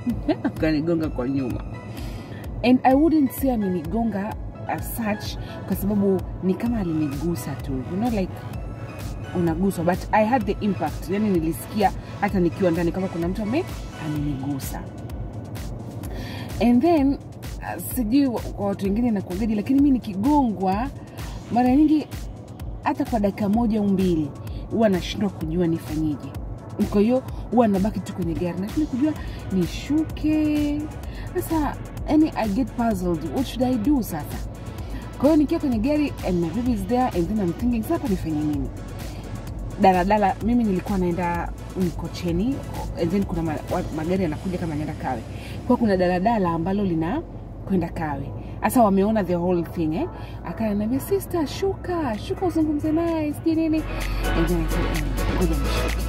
akanigonga kwa nyuma and i wouldn't say amenigonga as such kwa sababu ni kama alinigusa tu you know like unaguswa but i had the impact yani nilisikia hata nikiwa ndani kama kuna mtu ame amenigusa and then uh, sijui wa- kwa watu wengine nakuagaji lakini mi nikigongwa mara nyingi hata kwa dakika moja au mbili huwa nashindwa kujua nifanyeje kwa hiyo huwa nabaki tu kwenye gari nashindwa kujua nishuke sasa yani i get puzzled what should i do sasa kwa hiyo nikiwa kwenye gari and my baby is there and then I'm thinking sasa hapa nifanye nini daladala mimi nilikuwa naenda mkocheni and then kuna ma, wa- magari yanakuja kama naenda kawe kwa kuna daladala ambalo lina kwenda kawe sasa wameona the whole thing eh? akananiambia sister shuka shuka uzungumze naye sijui nini and then I said, "Eh, ngoja nishuke